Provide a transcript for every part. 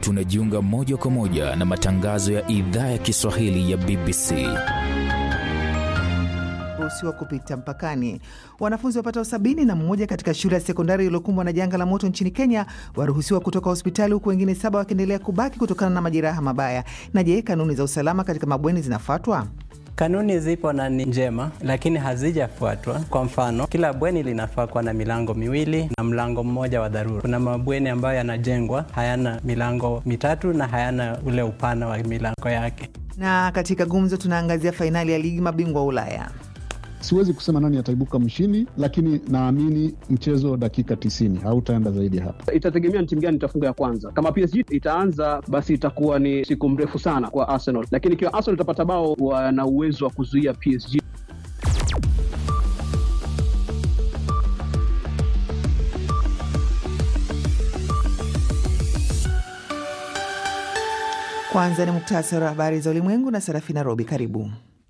tunajiunga moja kwa moja na matangazo ya idhaa ya Kiswahili ya BBC. ruhusiwa kupita mpakani. Wanafunzi wapatao sabini na mmoja katika shule ya sekondari iliyokumbwa na janga la moto nchini Kenya waruhusiwa kutoka hospitali huku wengine saba wakiendelea kubaki kutokana na majeraha mabaya. Na je, kanuni za usalama katika mabweni zinafuatwa? Kanuni zipo na ni njema, lakini hazijafuatwa. Kwa mfano, kila bweni linafaa kuwa na milango miwili na mlango mmoja wa dharura. Kuna mabweni ambayo yanajengwa hayana milango mitatu na hayana ule upana wa milango yake. Na katika gumzo tunaangazia fainali ya ligi mabingwa wa Ulaya. Siwezi kusema nani ataibuka mshindi, lakini naamini mchezo dakika 90 hautaenda zaidi hapa. Itategemea ni timu gani itafunga ya kwanza. Kama PSG itaanza, basi itakuwa ni siku mrefu sana kwa Arsenal, lakini ikiwa Arsenal itapata bao, wana uwezo wa kuzuia PSG. Kwanza ni muktasari wa habari za ulimwengu na Serafina Robi. Karibu.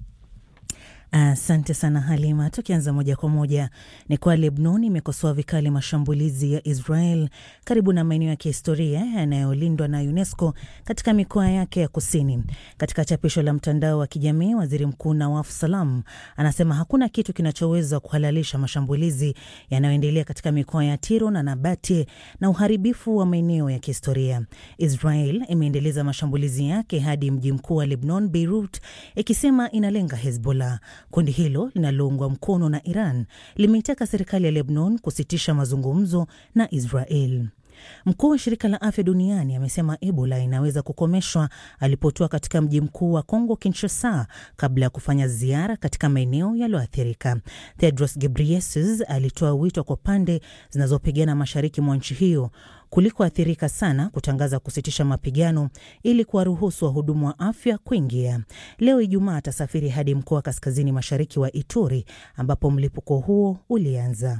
Asante sana Halima. Tukianza moja kwa moja ni kwa Lebanon imekosoa vikali mashambulizi ya Israel karibu na maeneo ya kihistoria yanayolindwa na UNESCO katika mikoa yake ya kusini. Katika chapisho la mtandao wa kijamii, waziri mkuu Nawaf Salam anasema hakuna kitu kinachoweza kuhalalisha mashambulizi yanayoendelea katika mikoa ya Tiro na Nabati na uharibifu wa maeneo ya kihistoria. Israel imeendeleza mashambulizi yake hadi mji mkuu wa Lebanon, Beirut, ikisema inalenga Hezbollah. Kundi hilo linaloungwa mkono na Iran limeitaka serikali ya Lebanon kusitisha mazungumzo na Israel. Mkuu wa shirika la afya duniani amesema Ebola inaweza kukomeshwa alipotua katika mji mkuu wa Kongo, Kinshasa, kabla ya kufanya ziara katika maeneo yaliyoathirika. Tedros Ghebreyesus alitoa wito kwa pande zinazopigana mashariki mwa nchi hiyo kulikoathirika sana kutangaza kusitisha mapigano ili kuwaruhusu wahudumu wa afya kuingia. Leo Ijumaa atasafiri hadi mkoa wa kaskazini mashariki wa Ituri ambapo mlipuko huo ulianza.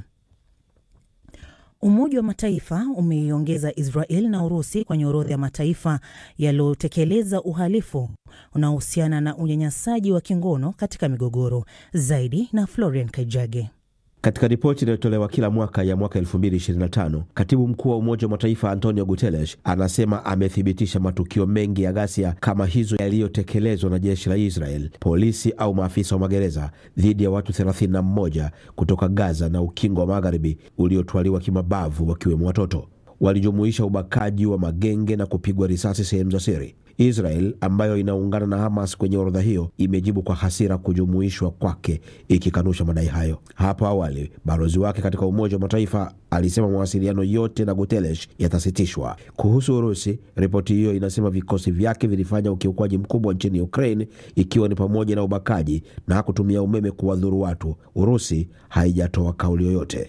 Umoja wa Mataifa umeiongeza Israel na Urusi kwenye orodha ya mataifa yaliyotekeleza uhalifu unaohusiana na unyanyasaji wa kingono katika migogoro. Zaidi na Florian Kaijage. Katika ripoti inayotolewa kila mwaka ya mwaka 2025 katibu mkuu wa Umoja wa Mataifa Antonio Guterres anasema amethibitisha matukio mengi ya ghasia kama hizo yaliyotekelezwa na jeshi la Israel, polisi au maafisa wa magereza dhidi ya watu 31 kutoka Gaza na Ukingo wa Magharibi uliotwaliwa kimabavu, wakiwemo watoto. Walijumuisha ubakaji wa magenge na kupigwa risasi sehemu za siri. Israel ambayo inaungana na Hamas kwenye orodha hiyo imejibu kwa hasira kujumuishwa kwake, ikikanusha madai hayo. Hapo awali balozi wake katika Umoja wa Mataifa alisema mawasiliano yote na Guterres yatasitishwa. Kuhusu Urusi, ripoti hiyo inasema vikosi vyake vilifanya ukiukwaji mkubwa nchini Ukraine, ikiwa ni pamoja na ubakaji na kutumia umeme kuwadhuru watu. Urusi haijatoa kauli yoyote.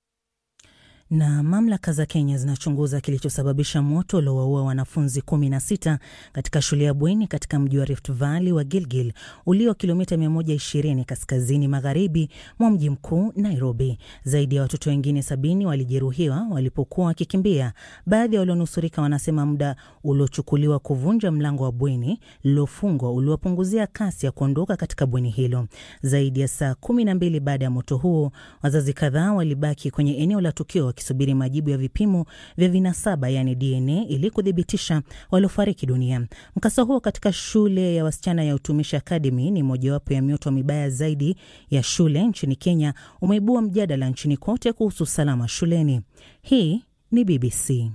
Na mamlaka za Kenya zinachunguza kilichosababisha moto uliowaua wanafunzi 16 katika shule ya bweni katika mji wa Rift Valley wa Gilgil ulio kilomita 120 kaskazini magharibi mwa mji mkuu Nairobi. Zaidi ya watoto wengine sabini walijeruhiwa walipokuwa wakikimbia. Baadhi ya walionusurika wanasema muda uliochukuliwa kuvunja mlango wa bweni lililofungwa uliwapunguzia kasi ya kuondoka katika bweni hilo. Zaidi ya saa kumi na mbili baada ya moto huo, wazazi kadhaa walibaki kwenye eneo la tukio wakisubiri majibu ya vipimo vya vinasaba yaani DNA ili kuthibitisha waliofariki dunia. Mkasa huo katika shule ya wasichana ya Utumishi Academy ni mojawapo ya mioto mibaya zaidi ya shule nchini Kenya, umeibua mjadala nchini kote kuhusu usalama shuleni. Hii ni BBC.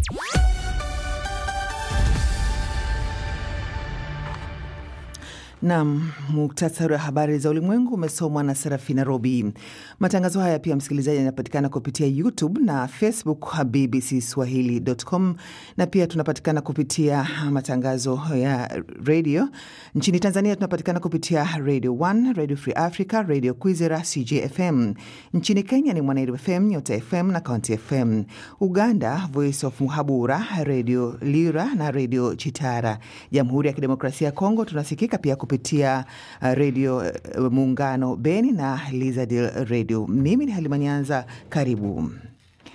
Nam, muktasari wa habari za ulimwengu umesomwa na Serafina Robi. Matangazo haya pia, msikilizaji, yanapatikana kupitia YouTube na Facebook BBC Swahili.com, na pia tunapatikana kupitia matangazo ya redio nchini Tanzania. Tunapatikana kupitia Radio 1, Radio Free Africa, Radio Kwizera, CJFM. Nchini Kenya ni Mwanairu FM, Nyota FM na County FM. Uganda, Voice of Muhabura, Radio Lira na Radio Chitara. Jamhuri ya Kidemokrasia ya Kongo tunasikika pia kupitia uh, redio uh, Muungano Beni na Lizadil Radio. Mimi ni Halima Nyanza, karibu.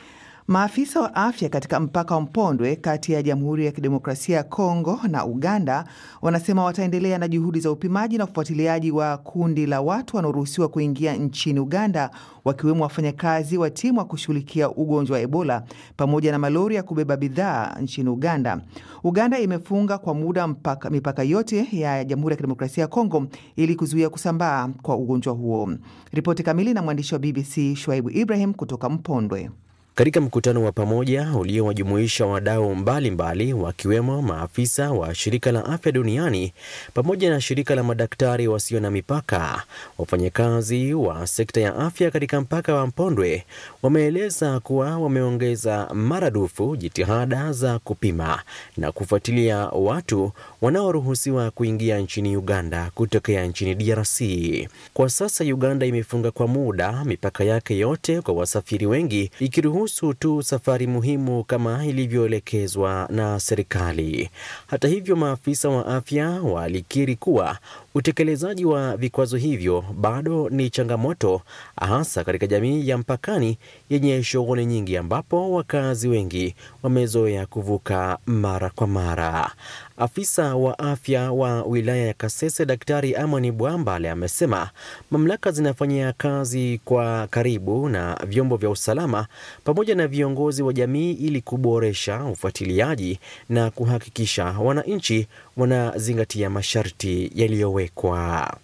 Maafisa wa afya katika mpaka wa Mpondwe kati ya Jamhuri ya Kidemokrasia ya Kongo na Uganda wanasema wataendelea na juhudi za upimaji na ufuatiliaji wa kundi la watu wanaoruhusiwa kuingia nchini Uganda, wakiwemo wafanyakazi wa timu wa kushughulikia ugonjwa wa Ebola pamoja na malori ya kubeba bidhaa nchini Uganda. Uganda imefunga kwa muda mpaka, mipaka yote ya Jamhuri ya Kidemokrasia ya Kongo ili kuzuia kusambaa kwa ugonjwa huo. Ripoti kamili na mwandishi wa BBC Shwaibu Ibrahim kutoka Mpondwe. Katika mkutano wa pamoja uliowajumuisha wadau mbalimbali wakiwemo maafisa wa shirika la afya duniani pamoja na shirika la madaktari wasio na mipaka, wafanyakazi wa sekta ya afya katika mpaka wa Mpondwe wameeleza kuwa wameongeza maradufu jitihada za kupima na kufuatilia watu wanaoruhusiwa kuingia nchini Uganda kutokea nchini DRC. Kwa sasa Uganda imefunga kwa muda mipaka yake yote kwa wasafiri wengi ikiruhusu tu safari muhimu kama ilivyoelekezwa na serikali. Hata hivyo, maafisa wa afya walikiri kuwa utekelezaji wa vikwazo hivyo bado ni changamoto, hasa katika jamii ya mpakani yenye shughuli nyingi, ambapo wakazi wengi wamezoea kuvuka mara kwa mara. Afisa wa afya wa wilaya ya Kasese, Daktari Amani Bwambale, amesema mamlaka zinafanyia kazi kwa karibu na vyombo vya usalama pamoja na viongozi wa jamii ili kuboresha ufuatiliaji na kuhakikisha wananchi wanazingatia masharti yaliyowekwa.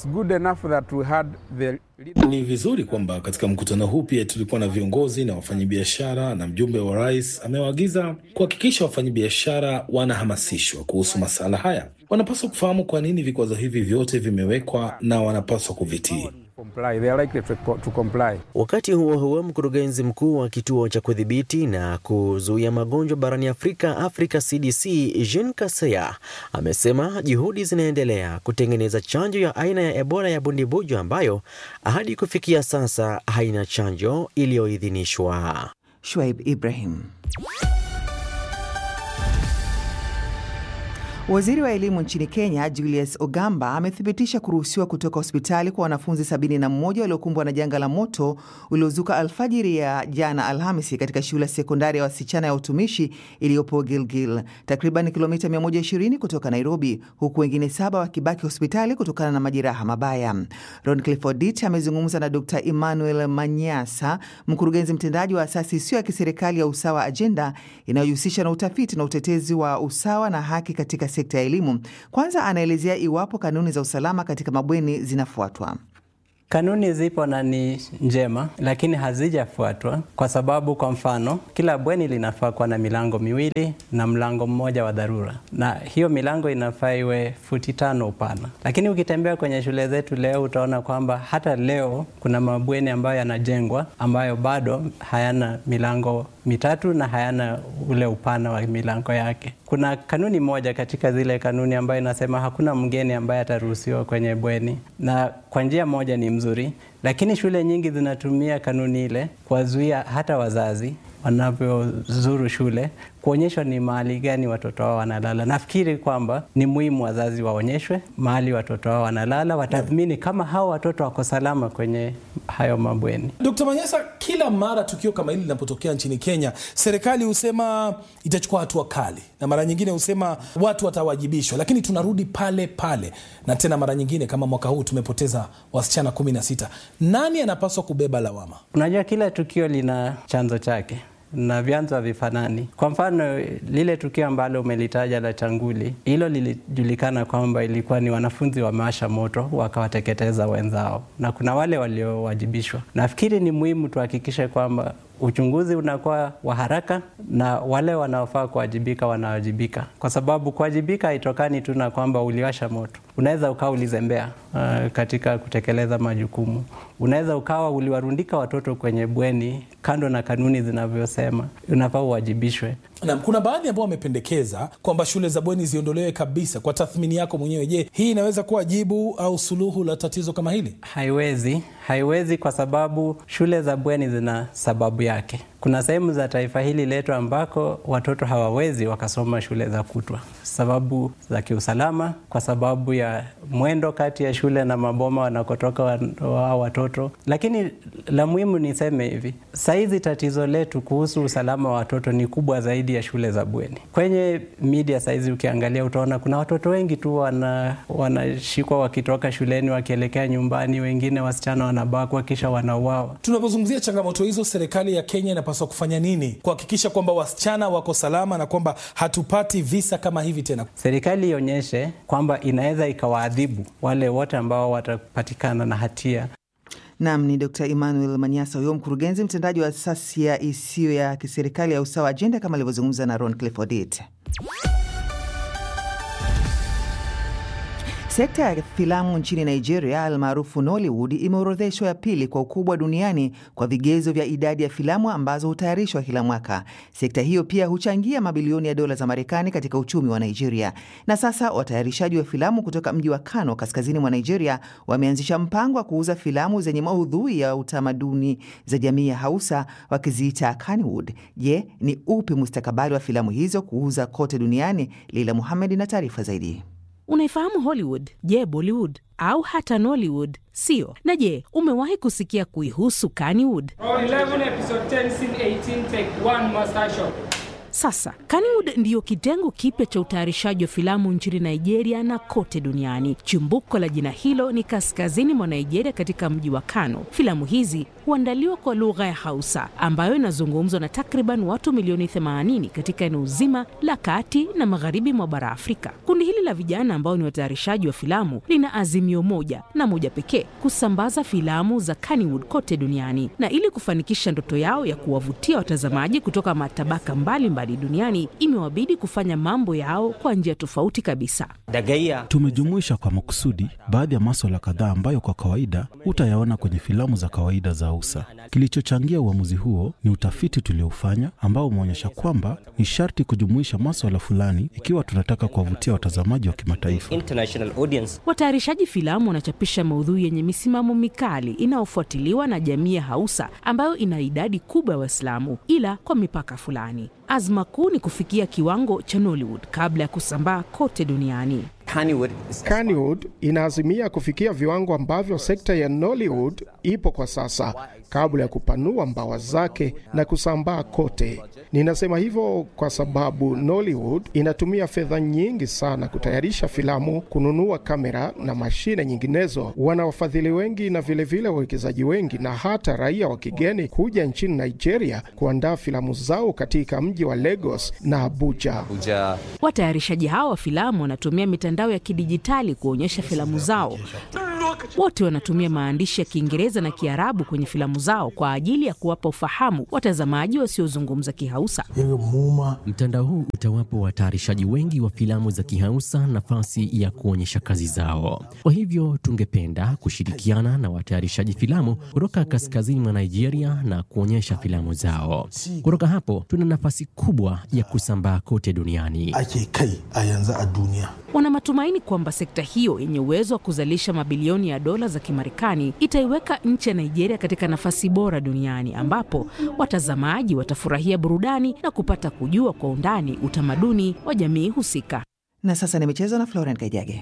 The... Ni vizuri kwamba katika mkutano huu pia tulikuwa na viongozi na wafanyabiashara, na mjumbe wa rais amewaagiza kuhakikisha wafanyabiashara wanahamasishwa kuhusu masala haya. Wanapaswa kufahamu kwa nini vikwazo hivi vyote vimewekwa na wanapaswa kuvitii. Wakati huo huo, mkurugenzi mkuu wa kituo cha kudhibiti na kuzuia magonjwa barani Afrika, Africa CDC, Jean Kaseya amesema juhudi zinaendelea kutengeneza chanjo ya aina ya Ebola ya bundibujo ambayo hadi kufikia sasa haina chanjo iliyoidhinishwa. Shwaib Ibrahim. Waziri wa elimu nchini Kenya Julius Ogamba amethibitisha kuruhusiwa kutoka hospitali kwa wanafunzi 71 waliokumbwa na janga la moto uliozuka alfajiri ya jana Alhamisi katika shule ya sekondari ya wasichana ya utumishi iliyopo Gilgil, takriban kilomita 120 kutoka Nairobi, huku wengine saba wakibaki hospitali kutokana na majeraha mabaya. Ron Clifford amezungumza na Dr Emmanuel Manyasa, mkurugenzi mtendaji wa asasi isiyo ya kiserikali ya Usawa Agenda inayojihusisha na utafiti na utetezi wa usawa na haki katika sekta ya elimu. Kwanza anaelezea iwapo kanuni za usalama katika mabweni zinafuatwa. Kanuni zipo na ni njema, lakini hazijafuatwa kwa sababu, kwa mfano, kila bweni linafaa kuwa na milango miwili na mlango mmoja wa dharura, na hiyo milango inafaa iwe futi tano upana. Lakini ukitembea kwenye shule zetu leo utaona kwamba hata leo kuna mabweni ambayo yanajengwa ambayo bado hayana milango mitatu na hayana ule upana wa milango yake. Kuna kanuni moja katika zile kanuni ambayo inasema hakuna mgeni ambaye ataruhusiwa kwenye bweni, na kwa njia moja ni mzuri, lakini shule nyingi zinatumia kanuni ile kuwazuia hata wazazi wanavyozuru shule kuonyeshwa ni mahali gani watoto wao wanalala. Nafikiri kwamba ni muhimu wazazi waonyeshwe mahali watoto wao wanalala, watathmini kama hao watoto wako salama kwenye hayo mabweni. Dkt. Manyasa, kila mara tukio kama hili linapotokea nchini Kenya, serikali husema itachukua hatua kali, na mara nyingine husema watu watawajibishwa, lakini tunarudi pale pale, na tena mara nyingine kama mwaka huu tumepoteza wasichana kumi na sita. Nani anapaswa kubeba lawama? Unajua, kila tukio lina chanzo chake na vyanzo havifanani. Kwa mfano, lile tukio ambalo umelitaja la Changuli, hilo lilijulikana kwamba ilikuwa ni wanafunzi wameasha moto wakawateketeza wenzao, na kuna wale waliowajibishwa. Nafikiri ni muhimu tuhakikishe kwamba uchunguzi unakuwa wa haraka na wale wanaofaa kuwajibika wanawajibika, kwa sababu kuwajibika haitokani tu na kwamba uliwasha moto. Unaweza ukawa ulizembea uh, katika kutekeleza majukumu. Unaweza ukawa uliwarundika watoto kwenye bweni kando na kanuni zinavyosema, unafaa uwajibishwe. Na kuna baadhi ambao wamependekeza kwamba shule za bweni ziondolewe kabisa. Kwa tathmini yako mwenyewe, je, hii inaweza kuwa jibu au suluhu la tatizo kama hili? Haiwezi, haiwezi kwa sababu shule za bweni zina sababu yake Kuna sehemu za taifa hili letu ambako watoto hawawezi wakasoma shule za kutwa, sababu za kiusalama, kwa sababu ya mwendo kati ya shule na maboma wanakotoka wa watoto. Lakini la muhimu niseme hivi, saizi tatizo letu kuhusu usalama wa watoto ni kubwa zaidi ya shule za bweni. Kwenye media saizi ukiangalia, utaona kuna watoto wengi tu wana wanashikwa wakitoka shuleni wakielekea nyumbani, wengine wasichana wanabakwa kisha wanauawa. Tunapozungumzia changamoto hizo, serikali ya Kenya inapaswa kufanya nini kuhakikisha kwamba wasichana wako salama na kwamba hatupati visa kama hivi tena? Serikali ionyeshe kwamba inaweza ikawaadhibu wale wote ambao watapatikana na hatia. Nam ni Dr Emmanuel Manyasa, huyo mkurugenzi mtendaji wa asasi ya isiyo ya kiserikali ya Usawa Ajenda, kama alivyozungumza na Ron Clifford. Sekta ya filamu nchini Nigeria almaarufu Nollywood imeorodheshwa ya pili kwa ukubwa duniani kwa vigezo vya idadi ya filamu ambazo hutayarishwa kila mwaka. Sekta hiyo pia huchangia mabilioni ya dola za Marekani katika uchumi wa Nigeria. Na sasa watayarishaji wa filamu kutoka mji wa Kano, kaskazini mwa Nigeria, wameanzisha mpango wa kuuza filamu zenye maudhui ya utamaduni za jamii ya Hausa, wakiziita Kannywood. Je, ni upi mustakabali wa filamu hizo kuuza kote duniani? Leila Muhamed na taarifa zaidi. Unaifahamu Hollywood? Je, Bollywood au hata Nollywood? Sio. Na je, umewahi kusikia kuihusu Kannywood? Sasa Kannywood ndiyo kitengo kipya cha utayarishaji wa filamu nchini Nigeria na kote duniani. Chimbuko la jina hilo ni kaskazini mwa Nigeria, katika mji wa Kano. Filamu hizi huandaliwa kwa lugha ya Hausa ambayo inazungumzwa na takriban watu milioni 80 katika eneo zima la kati na magharibi mwa bara Afrika. Kundi hili la vijana ambao ni watayarishaji wa filamu lina azimio moja na moja pekee, kusambaza filamu za Kannywood kote duniani, na ili kufanikisha ndoto yao ya kuwavutia watazamaji kutoka matabaka mbalimbali mbali duniani, imewabidi kufanya mambo yao kwa njia tofauti kabisa. Tumejumuisha kwa makusudi baadhi ya maswala kadhaa ambayo kwa kawaida hutayaona kwenye filamu za kawaida za Hausa. Kilichochangia uamuzi huo ni utafiti tuliofanya ambao umeonyesha kwamba ni sharti kujumuisha maswala fulani ikiwa tunataka kuwavutia watazamaji wa kimataifa. Watayarishaji filamu wanachapisha maudhui yenye misimamo mikali inayofuatiliwa na jamii ya Hausa ambayo ina idadi kubwa ya Waislamu, ila kwa mipaka fulani. Azma kuu ni kufikia kiwango cha Nollywood kabla ya kusambaa kote duniani. Kannywood inaazimia kufikia viwango ambavyo sekta ya Nollywood ipo kwa sasa kabla ya kupanua mbawa zake na kusambaa kote. Ninasema hivyo kwa sababu Nollywood inatumia fedha nyingi sana kutayarisha filamu, kununua kamera na mashine nyinginezo. Wana wafadhili wengi na vilevile wawekezaji wengi na hata raia wa kigeni kuja nchini Nigeria kuandaa filamu zao katika mji wa Lagos na Abuja. Watayarishaji hawa wa filamu wanatumia mitandao ya kidijitali kuonyesha filamu zao. Wote wanatumia maandishi ya Kiingereza na Kiarabu kwenye filamu zao kwa ajili ya kuwapa ufahamu watazamaji wasiozungumza Kihausa. Mtandao huu utawapa watayarishaji wengi wa filamu za Kihausa nafasi ya kuonyesha kazi zao. Kwa hivyo tungependa kushirikiana na watayarishaji filamu kutoka kaskazini mwa Nigeria na kuonyesha filamu zao. Kutoka hapo tuna nafasi kubwa ya kusambaa kote duniani. Wana matumaini kwamba sekta hiyo yenye uwezo wa kuzalisha mabilioni ya dola za Kimarekani itaiweka nchi ya Nigeria katika nafasi bora duniani ambapo watazamaji watafurahia burudani na kupata kujua kwa undani utamaduni wa jamii husika. Na sasa ni michezo na Florent Kajage.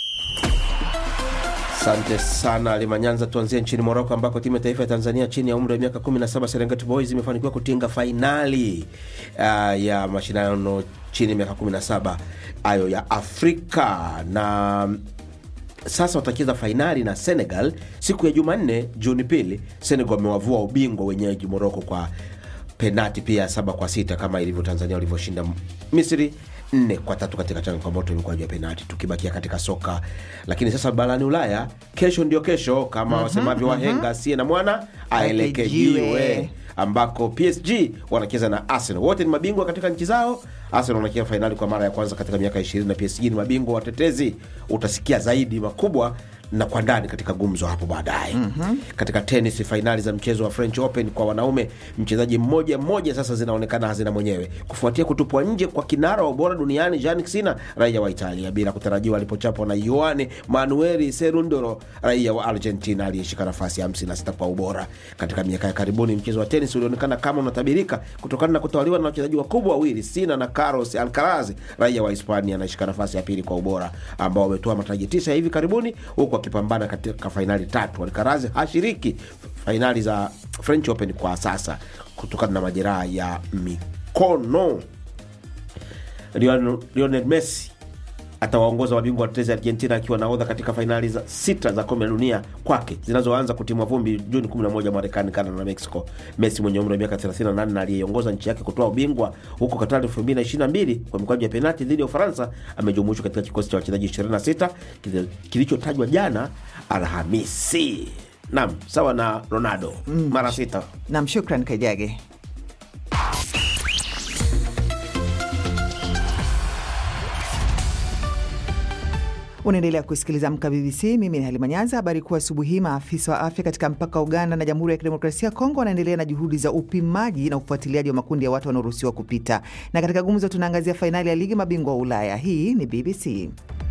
Asante sana Limanyanza. Tuanzie nchini Moroko ambako timu ya taifa ya Tanzania chini ya umri wa miaka 17 Serengeti Boys imefanikiwa kutinga fainali uh, ya mashindano chini ya miaka 17 hayo ya Afrika na sasa watacheza fainali na Senegal siku ya Jumanne Juni pili. Senegal wamewavua ubingwa wenyeji Moroko kwa penati pia saba kwa sita kama ilivyo Tanzania walivyoshinda Misri nne kwa tatu katika changamoto ilikuwa juu ya penati. Tukibakia katika soka, lakini sasa barani Ulaya, kesho ndio kesho kama Mhm, wasemavyo mhm. wahenga, asiye na mwana aelekejiwe Aelekejiwe. ambako PSG wanacheza na Arsenal. Wote ni mabingwa katika nchi zao. Arsenal wanacheza fainali kwa mara ya kwanza katika miaka 20 na PSG ni mabingwa watetezi. Utasikia zaidi makubwa na kwa ndani katika gumzo hapo baadaye. mm-hmm. Katika tenis, fainali za mchezo wa French Open kwa wanaume, mchezaji mmoja mmoja sasa zinaonekana hazina mwenyewe kufuatia kutupwa nje kwa kinara wa ubora duniani Jannik Sinner, raia wa Italia, bila kutarajiwa alipochapwa na Yoane Manueli Serundolo, raia wa Argentina aliyeshika nafasi ya 56 kwa ubora. Katika miaka ya karibuni mchezo wa tenis ulionekana kama unatabirika kutokana na kutawaliwa na wachezaji wakubwa wawili, Sinner na Carlos Alcaraz, raia wa Hispania anayeshika nafasi ya pili kwa ubora, ambao wametoa mataji tisa ya hivi karibuni huku akipambana katika fainali tatu. Alcaraz hashiriki fainali za French Open kwa sasa kutokana na majeraha ya mikono. Lionel Lionel Messi atawaongoza mabingwa watetezi Argentina akiwa nahodha katika fainali za sita za kombe la dunia kwake zinazoanza kutimwa vumbi Juni 11 Marekani, Canada na Mexico. Messi mwenye umri wa miaka 38 na aliyeongoza nchi yake kutoa ubingwa huko Katari 2022 kwa mikwaju ya penalti dhidi ya Ufaransa amejumuishwa katika kikosi cha wachezaji 26 kili- kilichotajwa jana Alhamisi. Nam sawa na Ronaldo mara sita. Nam, shukran Kajage. Unaendelea kusikiliza Amka BBC. Mimi ni Halima Nyanza. Habari kuu asubuhi hii, maafisa wa afya katika mpaka wa Uganda na Jamhuri ya Kidemokrasia ya Kongo wanaendelea na juhudi za upimaji na ufuatiliaji wa makundi ya watu wanaoruhusiwa kupita. Na katika gumzo tunaangazia fainali ya ligi mabingwa wa Ulaya. Hii ni BBC.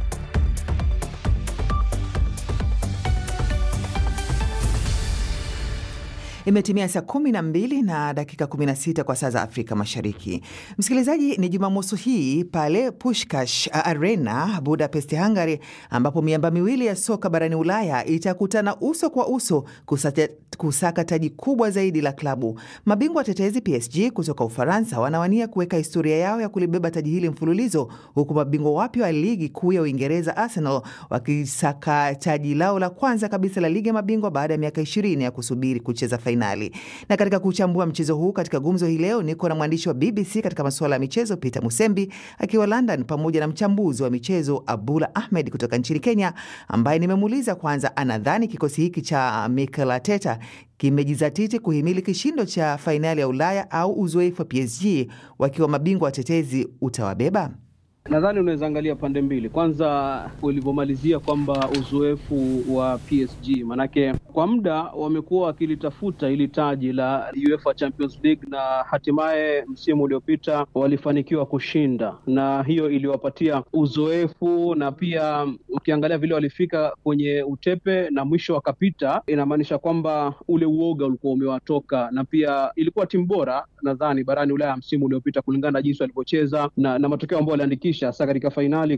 Imetimia saa kumi na mbili na dakika 16 kwa saa za Afrika Mashariki. Msikilizaji, ni Jumamosi hii pale Pushkash Arena, Budapest, Hungary, ambapo miamba miwili ya soka barani Ulaya itakutana uso kwa uso kusata, kusaka taji kubwa zaidi la klabu. Mabingwa watetezi PSG kutoka Ufaransa wanawania kuweka historia yao ya kulibeba taji hili mfululizo, huku mabingwa wapya wa ligi kuu ya Uingereza Arsenal wakisaka taji lao la kwanza kabisa la ligi ya mabingwa baada ya miaka 20 ya kusubiri kucheza fainali. Na katika kuchambua mchezo huu katika gumzo hii leo niko na mwandishi wa BBC katika masuala ya michezo Peter Musembi akiwa London, pamoja na mchambuzi wa michezo Abdullah Ahmed kutoka nchini Kenya, ambaye nimemuuliza kwanza anadhani kikosi hiki cha Mikel Arteta kimejizatiti kuhimili kishindo cha fainali ya Ulaya au uzoefu wa PSG wakiwa mabingwa watetezi utawabeba. Nadhani unaweza angalia pande mbili. Kwanza ulivyomalizia kwamba uzoefu wa PSG, manake kwa muda wamekuwa wakilitafuta ili taji la UEFA Champions League na hatimaye msimu uliopita walifanikiwa kushinda, na hiyo iliwapatia uzoefu, na pia ukiangalia vile walifika kwenye utepe na mwisho wakapita, inamaanisha kwamba ule uoga ulikuwa umewatoka, na pia ilikuwa timu bora nadhani barani Ulaya msimu uliopita kulingana na jinsi walivyocheza na, na matokeo ambayo waliandikisha hasa katika fainali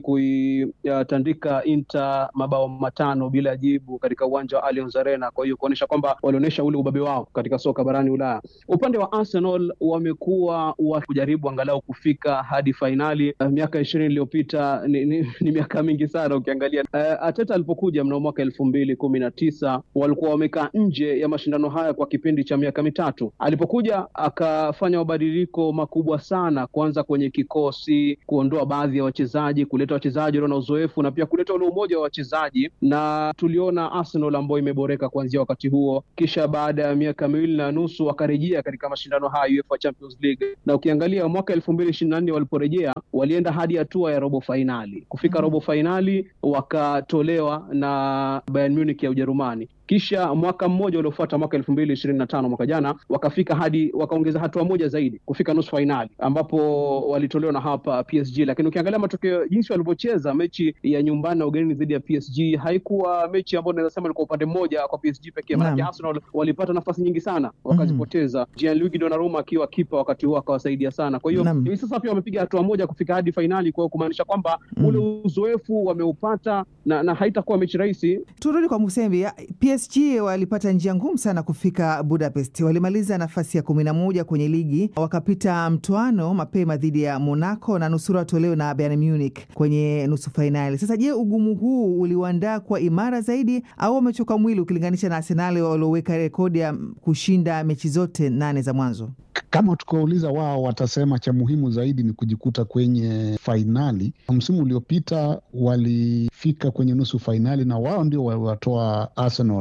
kuitandika Inter mabao matano bila jibu katika uwanja wa Allianz Arena. Kwa hiyo kuonyesha kwamba walionyesha ule ubabe wao katika soka barani Ulaya. Upande wa Arsenal wamekuwa wakijaribu angalau kufika hadi fainali. Uh, miaka ishirini iliyopita ni, ni, ni miaka mingi sana ukiangalia. Uh, Arteta alipokuja mnamo mwaka elfu mbili kumi na tisa walikuwa wamekaa nje ya mashindano haya kwa kipindi cha miaka mitatu. Alipokuja akafanya mabadiliko makubwa sana, kwanza kwenye kikosi, kuondoa baadhi ya wachezaji, kuleta wachezaji walio na uzoefu na pia kuleta ule umoja wa wachezaji, na tuliona Arsenal ambayo imeboreka kuanzia wakati huo. Kisha baada ya miaka miwili na nusu wakarejea katika mashindano haya UEFA Champions League, na ukiangalia mwaka elfu mbili ishirini na nne waliporejea walienda hadi hatua ya robo fainali. Kufika robo fainali wakatolewa na Bayern Munich ya Ujerumani kisha mwaka mmoja uliofuata mwaka elfu mbili ishirini na tano mwaka jana wakafika hadi wakaongeza hatua moja zaidi kufika nusu fainali ambapo walitolewa na hapa PSG. Lakini ukiangalia matokeo jinsi walivyocheza mechi ya nyumbani na ugenini dhidi ya PSG haikuwa mechi ambayo naweza sema ilikuwa upande mmoja kwa PSG pekee, maanake Arsenal walipata nafasi nyingi sana wakazipoteza. mm -hmm. Gianluigi Donnarumma akiwa kipa wakati huo akawasaidia sana. Kwa hiyo hivi sasa pia wamepiga hatua moja kufika hadi fainali, kwa hiyo kumaanisha kwamba mm -hmm. ule uzoefu wameupata na, na haitakuwa mechi rahisi. Turudi kwa Musembi. PSG walipata njia ngumu sana kufika Budapest. Walimaliza nafasi ya kumi na moja kwenye ligi, wakapita mtoano mapema dhidi ya Monaco na nusura watolewe na Bayern Munich kwenye nusu fainali. Sasa je, ugumu huu uliwaandaa kwa imara zaidi au wamechoka mwili ukilinganisha na Arsenal walioweka rekodi ya kushinda mechi zote nane za mwanzo? Kama tukauliza wao, watasema cha muhimu zaidi ni kujikuta kwenye fainali. Msimu uliopita walifika kwenye nusu fainali na wao ndio waliwatoa Arsenal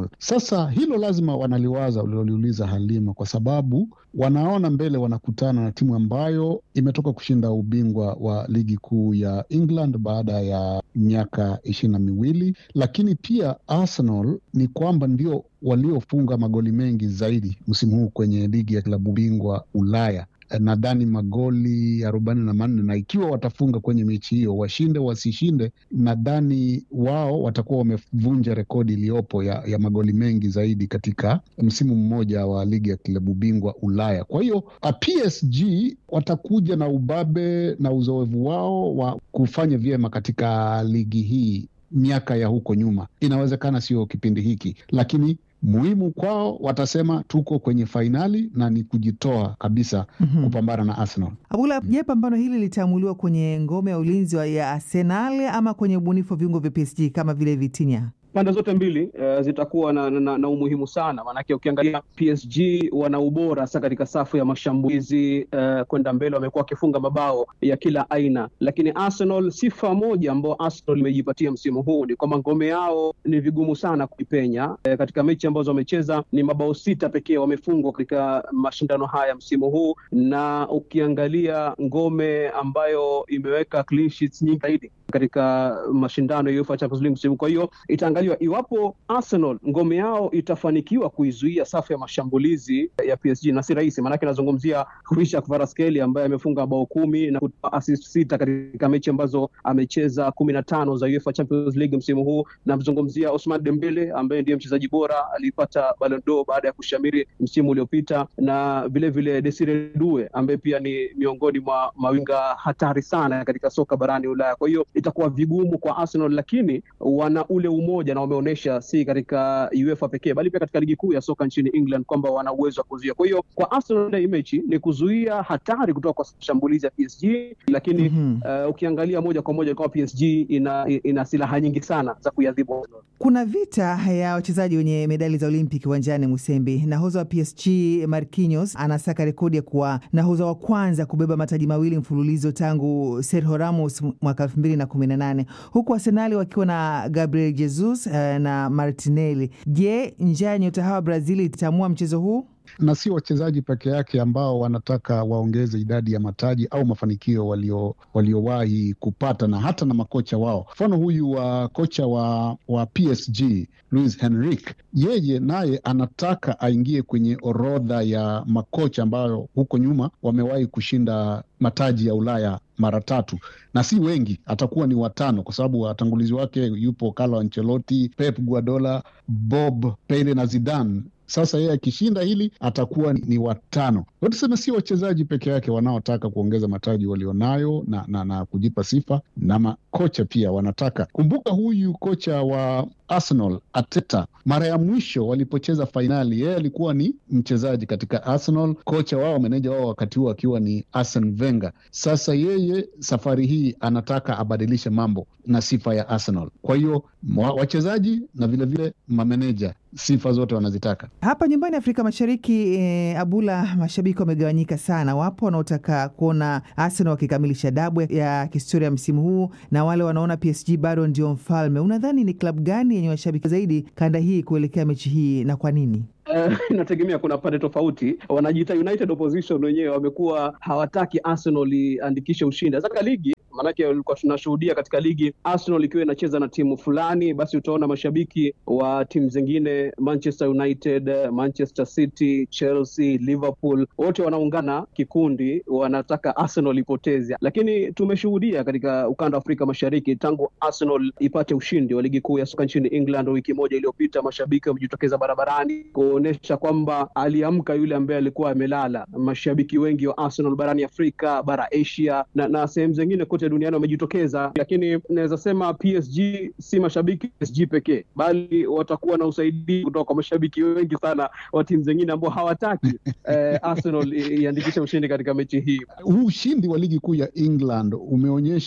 Arsenal. Sasa hilo lazima wanaliwaza uliloliuliza Halima, kwa sababu wanaona mbele wanakutana na timu ambayo imetoka kushinda ubingwa wa ligi kuu ya England baada ya miaka ishirini na miwili, lakini pia Arsenal ni kwamba ndio waliofunga magoli mengi zaidi msimu huu kwenye ligi ya klabu bingwa Ulaya nadhani magoli arobaini na manne na ikiwa watafunga kwenye mechi hiyo, washinde wasishinde, nadhani wao watakuwa wamevunja rekodi iliyopo ya, ya magoli mengi zaidi katika msimu mmoja wa ligi ya klabu bingwa Ulaya. Kwa hiyo PSG watakuja na ubabe na uzoefu wao wa kufanya vyema katika ligi hii miaka ya huko nyuma. Inawezekana sio kipindi hiki, lakini muhimu kwao watasema tuko kwenye fainali na ni kujitoa kabisa Mhm. kupambana na Arsenal. Abula, je, pambano hili litaamuliwa kwenye ngome ya ulinzi wa- ya Arsenal ama kwenye ubunifu wa viungo vya PSG kama vile Vitinha? pande zote mbili uh, zitakuwa na, na, na umuhimu sana, maanake ukiangalia PSG wana ubora hasa katika safu ya mashambulizi uh, kwenda mbele, wamekuwa wakifunga mabao ya kila aina, lakini Arsenal, sifa moja ambao Arsenal imejipatia msimu huu ni kwamba ngome yao ni vigumu sana kuipenya. Uh, katika mechi ambazo wamecheza ni mabao sita pekee wamefungwa katika mashindano haya msimu huu, na ukiangalia ngome ambayo imeweka clean sheets nyingi zaidi katika mashindano ya UEFA Champions League msimu. Kwa hiyo itaangaliwa iwapo Arsenal ngome yao itafanikiwa kuizuia safu ya mashambulizi ya PSG, na si rahisi, maanake nazungumzia Krishak Kvaratskhelia ambaye amefunga bao kumi na kutoa assist sita katika mechi ambazo amecheza kumi na tano za UEFA Champions League msimu huu. Namzungumzia Ousmane Dembele ambaye ndiye mchezaji bora, alipata Ballon d'Or baada ya kushamiri msimu uliopita, na vilevile Desire Due ambaye pia ni miongoni mwa mawinga hatari sana katika soka barani Ulaya. Kwa hiyo itakuwa vigumu kwa Arsenal, lakini wana ule umoja na wameonyesha si katika UEFA pekee bali pia katika ligi kuu ya soka nchini England kwamba wana uwezo wa kuzuia. Kwa hiyo kwa Arsenal hii mechi ni kuzuia hatari kutoka kwa shambulizi ya PSG, lakini Mhm. uh, ukiangalia moja kwa moja kwa PSG ina, ina silaha nyingi sana za kuiadhibu Arsenal. Kuna vita ya wachezaji wenye medali za Olimpiki uwanjani Musembi. Nahodha wa PSG Marquinhos anasaka rekodi ya kuwa nahodha wa kwanza kubeba mataji mawili mfululizo tangu Sergio Ramos mwaka elfu mbili na kumi na nane huku Arsenali wakiwa na Gabriel Jesus eh, na Martinelli. Je, njaa ya nyota hawa Brazil itaamua mchezo huu? na sio wachezaji peke yake ambao wanataka waongeze idadi ya mataji au mafanikio walio waliowahi kupata na hata na makocha wao. Mfano huyu wa kocha wa, wa PSG Luis Henrique, yeye naye anataka aingie kwenye orodha ya makocha ambayo huko nyuma wamewahi kushinda mataji ya Ulaya mara tatu na si wengi, atakuwa ni watano kwa sababu watangulizi wake yupo Carlo Ancelotti, Pep Guardiola, Bob Pele na Zidane. Sasa yeye akishinda hili atakuwa ni, ni watano. Kwa tuseme si wachezaji peke yake wanaotaka kuongeza mataji walionayo na, na, na kujipa sifa, na makocha pia wanataka. Kumbuka huyu kocha wa Arsenal Arteta, mara ya mwisho walipocheza fainali, yeye alikuwa ni mchezaji katika Arsenal, kocha wao, meneja wao wakati huo akiwa ni Arsene Wenger. Sasa yeye safari hii anataka abadilishe mambo na sifa ya Arsenal. Kwa hiyo wa- wachezaji na vilevile mameneja sifa zote wanazitaka. Hapa nyumbani Afrika Mashariki eh, Abula, mashabiki wamegawanyika sana. Wapo wanaotaka kuona Arsenal wakikamilisha dabu ya kihistoria msimu huu na wale wanaona PSG bado ndio mfalme. Unadhani ni klabu gani yenye washabiki zaidi kanda hii kuelekea mechi hii na kwa nini? Eh, inategemea, kuna pande tofauti. Wanajiita United Opposition wenyewe wamekuwa hawataki Arsenal iandikishe ushindi hasa katika ligi maanake ulikuwa tunashuhudia katika ligi Arsenal ikiwa inacheza na timu fulani, basi utaona mashabiki wa timu zingine Manchester United, Manchester City, Chelsea, Liverpool wote wanaungana kikundi, wanataka Arsenal ipoteze. Lakini tumeshuhudia katika ukanda wa Afrika Mashariki tangu Arsenal ipate ushindi wa ligi kuu ya soka nchini England wiki moja iliyopita, mashabiki wamejitokeza barabarani kuonyesha kwamba aliamka yule ambaye alikuwa amelala. Mashabiki wengi wa Arsenal barani Afrika, bara Asia na, na sehemu zingine kote duniani wamejitokeza, lakini naweza sema PSG si mashabiki PSG pekee, bali watakuwa na usaidizi kutoka kwa mashabiki wengi sana wa timu zingine ambao hawataki eh, Arsenal iandikishe ushindi katika mechi hii. Huu ushindi wa ligi kuu ya England umeonyesha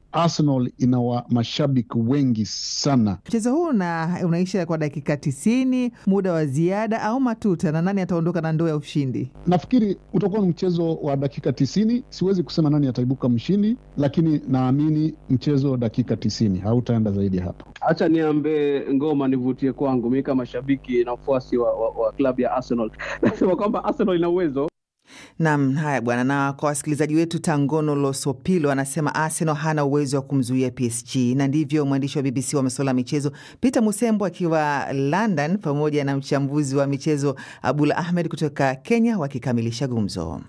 Arsenal ina wa mashabiki wengi sana. Mchezo huu una, unaisha kwa dakika tisini, muda wa ziada au matuta, na nani ataondoka na ndoo ya ushindi? Nafikiri utakuwa ni mchezo wa dakika tisini. Siwezi kusema nani ataibuka mshindi, lakini naamini mchezo dakika tisini, hautaenda zaidi ya hapo. Hacha niambe ngoma nivutie kwangu, mi kama shabiki na mfuasi wa, wa, wa klabu ya Arsenal nasema kwamba Arsenal ina uwezo Nam, haya bwana. Na kwa wasikilizaji wetu, Tangono Losopilo anasema Arsenal hana uwezo wa kumzuia PSG, na ndivyo mwandishi wa BBC wa masuala ya michezo Peter Musembo akiwa London pamoja na mchambuzi wa michezo Abdul Ahmed kutoka Kenya wakikamilisha gumzo.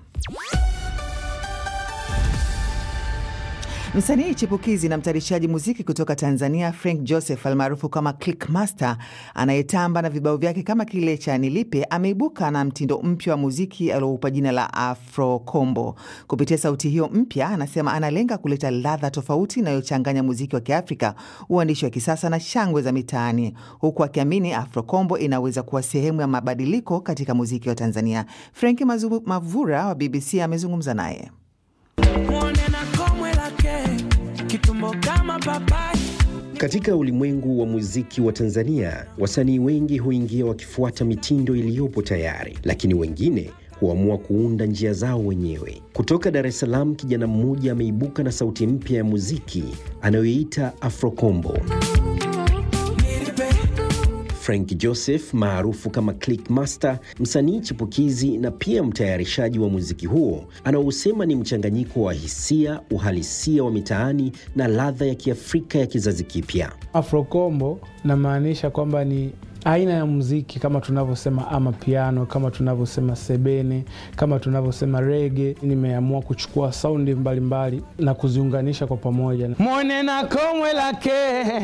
Msanii chipukizi na mtayarishaji muziki kutoka Tanzania Frank Joseph almaarufu kama Clickmaster anayetamba na vibao vyake kama kile cha Nilipe ameibuka na mtindo mpya wa muziki alioupa jina la Afro Combo. Kupitia sauti hiyo mpya, anasema analenga kuleta ladha tofauti inayochanganya muziki wa Kiafrika, uandishi wa kisasa na shangwe za mitaani, huku akiamini Afro Combo inaweza kuwa sehemu ya mabadiliko katika muziki wa Tanzania. Franki Mavura wa BBC amezungumza naye. Katika ulimwengu wa muziki wa Tanzania, wasanii wengi huingia wakifuata mitindo iliyopo tayari, lakini wengine huamua kuunda njia zao wenyewe. Kutoka Dar es Salaam, kijana mmoja ameibuka na sauti mpya ya muziki anayoita Afrokombo. Frank Joseph maarufu kama Clickmaster, msanii chipukizi na pia mtayarishaji wa muziki huo, anaosema ni mchanganyiko wa hisia, uhalisia wa mitaani na ladha ya Kiafrika ya kizazi kipya. Afrokombo namaanisha kwamba ni aina ya muziki kama tunavyosema ama piano, kama tunavyosema sebene, kama tunavyosema rege. Nimeamua kuchukua saundi mbalimbali na kuziunganisha kwa pamoja. Mwone na komwe lake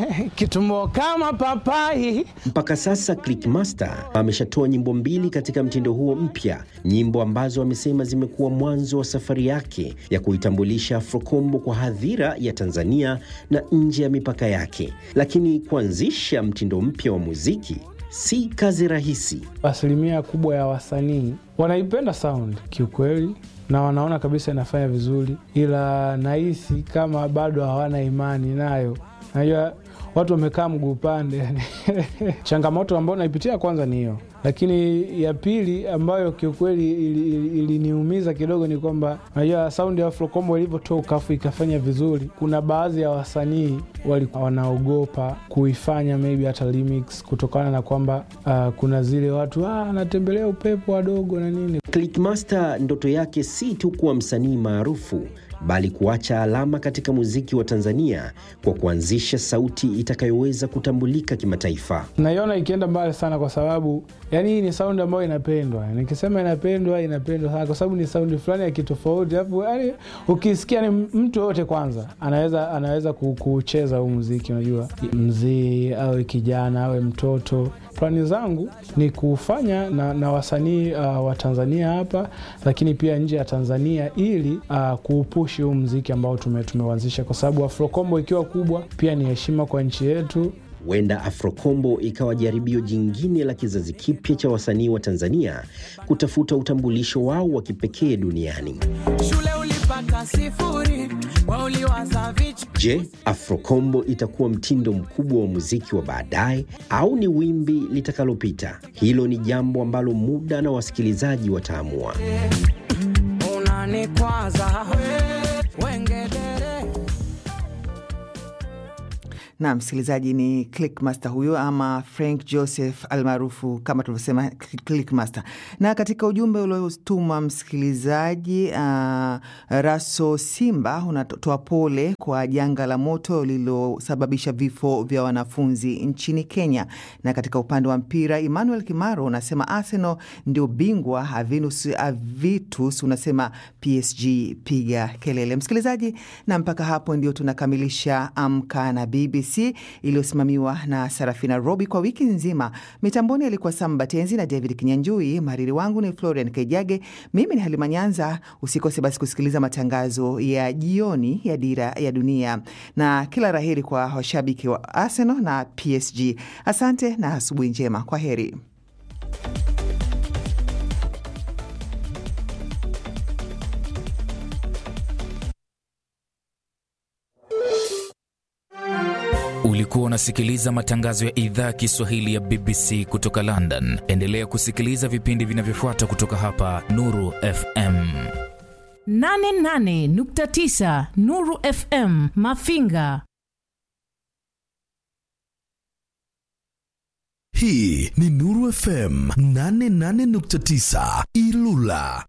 kitumbo kama papai. Mpaka sasa Clickmaster ameshatoa nyimbo mbili katika mtindo huo mpya, nyimbo ambazo amesema zimekuwa mwanzo wa safari yake ya kuitambulisha Afrokombo kwa hadhira ya Tanzania na nje ya mipaka yake. Lakini kuanzisha mtindo mpya wa muziki si kazi rahisi. Asilimia kubwa ya wasanii wanaipenda sound kiukweli, na wanaona kabisa inafanya vizuri, ila nahisi kama bado hawana imani nayo. Najua watu wamekaa mguu pande yani. changamoto ambayo naipitia kwanza ni hiyo, lakini ya pili ambayo kiukweli iliniumiza ili, ili kidogo ni kwamba najua saundi ya Afrokombo ilivyotoka afu ikafanya vizuri, kuna baadhi ya wasanii walikuwa wanaogopa kuifanya maybe hata remix kutokana na kwamba uh, kuna zile watu anatembelea ah, upepo wadogo na nini. Clickmaster ndoto yake si tu kuwa msanii maarufu bali kuacha alama katika muziki wa Tanzania kwa kuanzisha sauti itakayoweza kutambulika kimataifa. Naiona ikienda mbali sana, kwa sababu yani hii ni saundi ambayo inapendwa. Nikisema inapendwa, inapendwa sana, kwa sababu ni saundi fulani ya kitofauti, alafu yani ukisikia ni mtu yoyote kwanza anaweza anaweza kucheza huu muziki. Unajua, mzee awe kijana awe mtoto Plani zangu ni kufanya na, na wasanii uh, wa Tanzania hapa lakini pia nje ya Tanzania ili uh, kuupushi huu mziki ambao tume, tumeuanzisha kwa sababu Afrokombo ikiwa kubwa pia ni heshima kwa nchi yetu. Huenda Afrokombo ikawa jaribio jingine la kizazi kipya cha wasanii wa Tanzania kutafuta utambulisho wao wa kipekee duniani. Shule ulipata sifuri, Je, Afrokombo itakuwa mtindo mkubwa wa muziki wa baadaye au ni wimbi litakalopita? Hilo ni jambo ambalo muda na wasikilizaji wataamua. na msikilizaji ni Clickmaster huyo ama Frank Joseph almaarufu kama tulivyosema Clickmaster. Na katika ujumbe uliotuma msikilizaji uh, Raso Simba unatoa pole kwa janga la moto lililosababisha vifo vya wanafunzi nchini Kenya. Na katika upande wa mpira Emmanuel Kimaro unasema Arsenal ndio bingwa, Avinus Avitus unasema PSG piga kelele. Msikilizaji, na mpaka hapo ndio tunakamilisha Amka na BBC iliyosimamiwa na Sarafina Robi kwa wiki nzima. Mitamboni alikuwa Sam Batenzi na David Kinyanjui. Mhariri wangu ni Florian Kaijage, mimi ni Halima Nyanza. Usikose basi kusikiliza matangazo ya jioni ya Dira ya Dunia, na kila raheri kwa washabiki wa Arsenal na PSG. Asante na asubuhi njema, kwa heri. Ulikuwa unasikiliza matangazo ya idhaa ya Kiswahili ya BBC kutoka London. Endelea kusikiliza vipindi vinavyofuata kutoka hapa Nuru FM. 88.9 Nuru FM Mafinga. Hii ni Nuru FM 88.9 Ilula.